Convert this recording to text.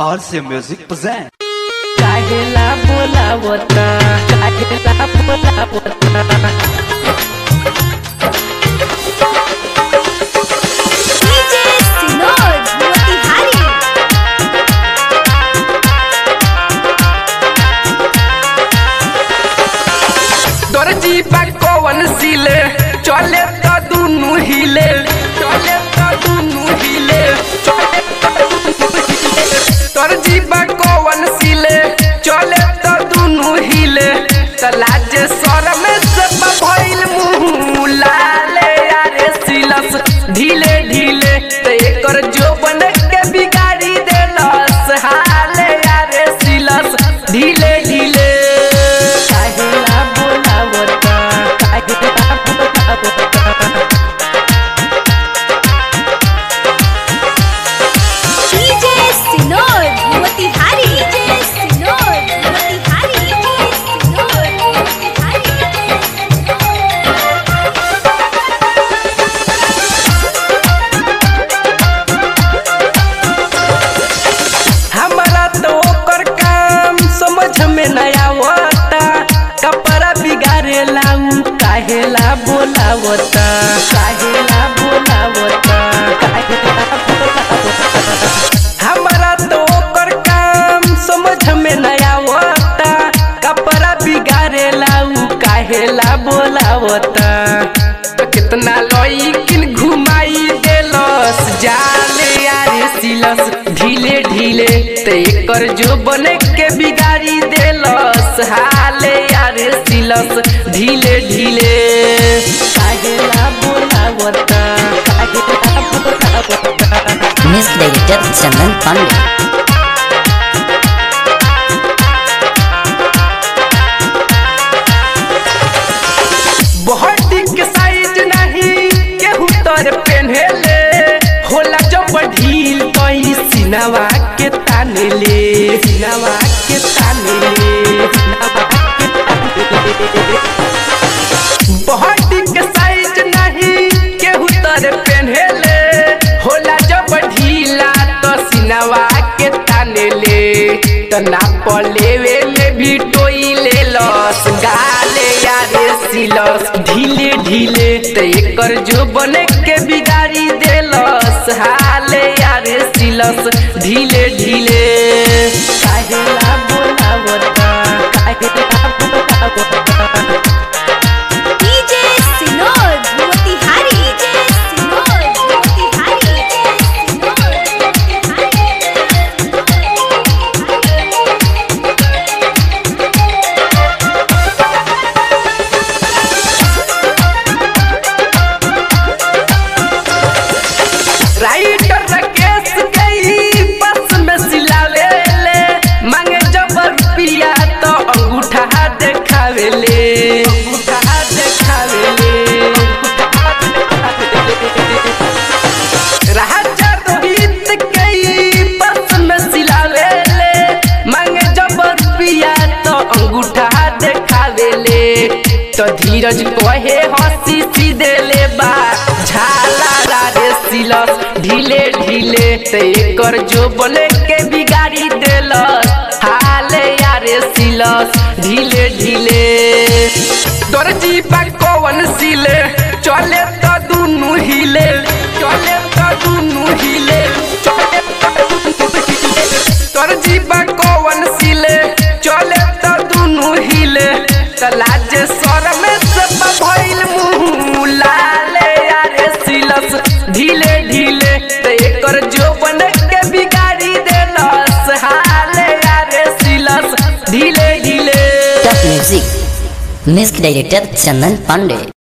RC Music present. काहेला बोलावता काहेला बोलावता DJ Sinod Motihari दर्जी बा कौन सिले चले त दुनु हिले चले त दुनु हिले चले त दुनु हिले दर्जी बा कौन सिले चले त दुनु हिले त लाजे सर में सब भइल मुंह लाले यारे सिलस ढीले ढीले त एकर जोबन के बिगाड़ी देलस हाले यारे सिलस ढीले ढीले काहेला बोलावता काहेला बोलावता DJ Sinod Motihari DJ Sinod Motihari Sinod Motihari हमारा तो ओकर काम समझ में नहीं आवता कपड़ा बिगाड़े लाऊ काहेला बोलावता काहेला बोलावता काहेला बोलावता हमारा तो ओकर काम समझ में नहीं आवता कपड़ा बिगाड़े लाऊ काहेला बोलावता तो कितना लईकिन घुमाई देलस जाले यारे सिलस ढीले ढीले ते एकर जो बने के बिगाड़ी देलस हाले यारे सिलस ढीले ढीले काहेला बोलावता काहेला बोलावता Music Director Chandan Pandey. Body के साइज नहीं केहू तर पहनेले होला जब ढील कई सिनवा के ताने ले सिनवा के ताने ले सिनवा के ताने ले बॉडी के साइज नहीं केहू तर पहनेले होला जब ढीला तो सिनवा के ताने ले तो नाप लेवे में भी टोई ले लस गाले यारे सिलस ढीले ढीले तो एकर जो बने के बिगाड़ी देलस हाले यारे सिलस ढीले ढीले काहेला बोलावता काहेला बोलावता DJ Sinod Motihari DJ Sinod Motihari Sinod writer Rakesh गई बस में सिलावे ले मांगे जब रुपया तो अंगूठा देखावे ले अंगूठा देखावे ले अंगूठा देखावे ले। राजा रोहित गई बस में सिलावे ले मांगे जब रुपया तो अंगूठा देखावे ले तो धीरज कहे हंसी सीधे ले बा झाला रे सिलस ढीले ढीले ते एकर जो बने के बिगाड़ी देलस हाले यारे सिलस ढीले ढीले दर्जी बा कौन सिले चले तो दुनु हिले चले तो दुनु हिले चले तो दुनु हिले दर्जी बा कौन सिले चले तो दुनु हिले त लाजे सर में सब भइल मुंह लाले यारे सिलस ढीले ढीले त एकर जो बन के बिगाड़ी देलस हाले यारे सिलस ढीले ढीले Top Music. Music Director Chandan Pandey.